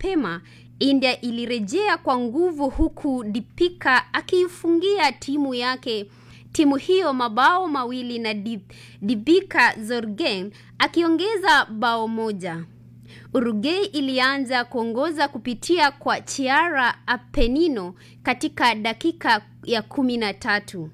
mapema, India ilirejea kwa nguvu huku Dipika akiifungia timu yake timu hiyo mabao mawili na Dibika Zorgen akiongeza bao moja. Uruguay ilianza kuongoza kupitia kwa Chiara Apenino katika dakika ya kumi na tatu.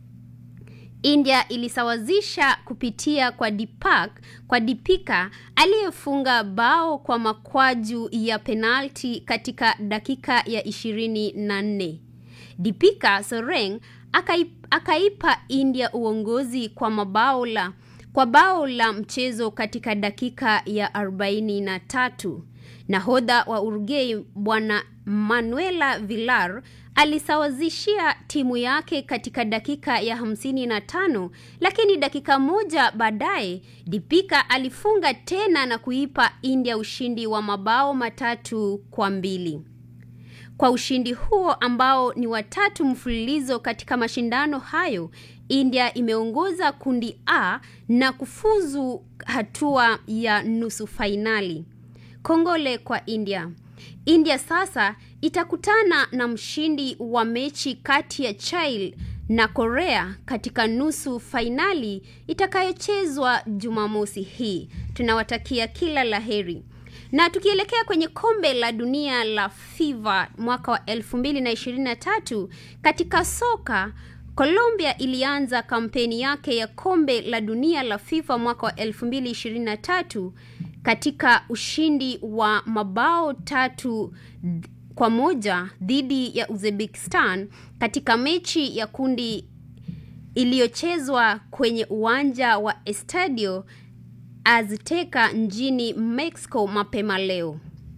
India ilisawazisha kupitia kwa Dipak kwa Dipika aliyefunga bao kwa makwaju ya penalti katika dakika ya ishirini na nne. Dipika Soreng akaipa, akaipa India uongozi kwa mabao la kwa bao la mchezo katika dakika ya arobaini na tatu. Nahodha wa Uruguay bwana Manuela Villar alisawazishia timu yake katika dakika ya hamsini na tano, lakini dakika moja baadaye Dipika alifunga tena na kuipa India ushindi wa mabao matatu kwa mbili. Kwa ushindi huo ambao ni watatu mfululizo katika mashindano hayo, India imeongoza kundi A na kufuzu hatua ya nusu fainali. Kongole kwa India. India sasa itakutana na mshindi wa mechi kati ya Chile na Korea katika nusu fainali itakayochezwa Jumamosi hii. Tunawatakia kila laheri. Na tukielekea kwenye kombe la dunia la FIFA mwaka wa 2023 katika soka, Colombia ilianza kampeni yake ya kombe la dunia la FIFA mwaka wa 2023 katika ushindi wa mabao tatu kwa moja dhidi ya Uzbekistan katika mechi ya kundi iliyochezwa kwenye uwanja wa Estadio Azteca nchini Mexico mapema leo.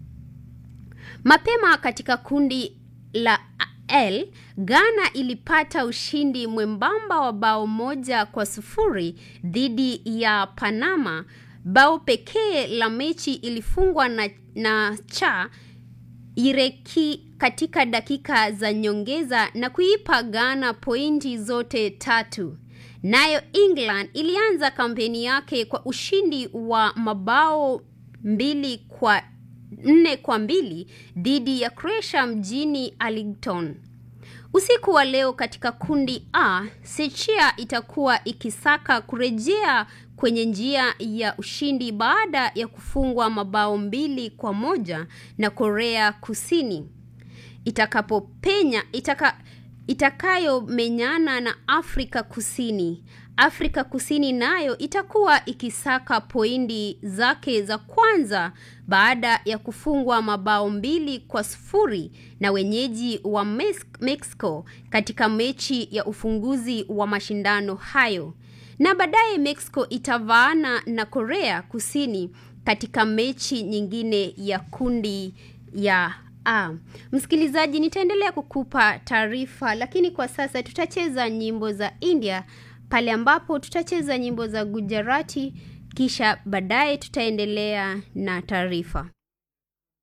Mapema katika kundi la L, Ghana ilipata ushindi mwembamba wa bao moja kwa sufuri dhidi ya Panama. Bao pekee la mechi ilifungwa na, na cha Ireki katika dakika za nyongeza na kuipa Ghana pointi zote tatu. Nayo England ilianza kampeni yake kwa ushindi wa mabao mbili kwa nne kwa mbili dhidi ya Croatia mjini Arlington. Usiku wa leo katika kundi A, Sechia itakuwa ikisaka kurejea kwenye njia ya ushindi baada ya kufungwa mabao mbili kwa moja na Korea Kusini itakapopenya itaka, itakayomenyana na Afrika Kusini. Afrika Kusini nayo itakuwa ikisaka pointi zake za kwanza baada ya kufungwa mabao mbili kwa sufuri na wenyeji wa Mexico katika mechi ya ufunguzi wa mashindano hayo. Na baadaye Mexico itavaana na Korea Kusini katika mechi nyingine ya kundi ya A. Msikilizaji, nitaendelea kukupa taarifa, lakini kwa sasa tutacheza nyimbo za India pale ambapo tutacheza nyimbo za Gujarati, kisha baadaye tutaendelea na taarifa.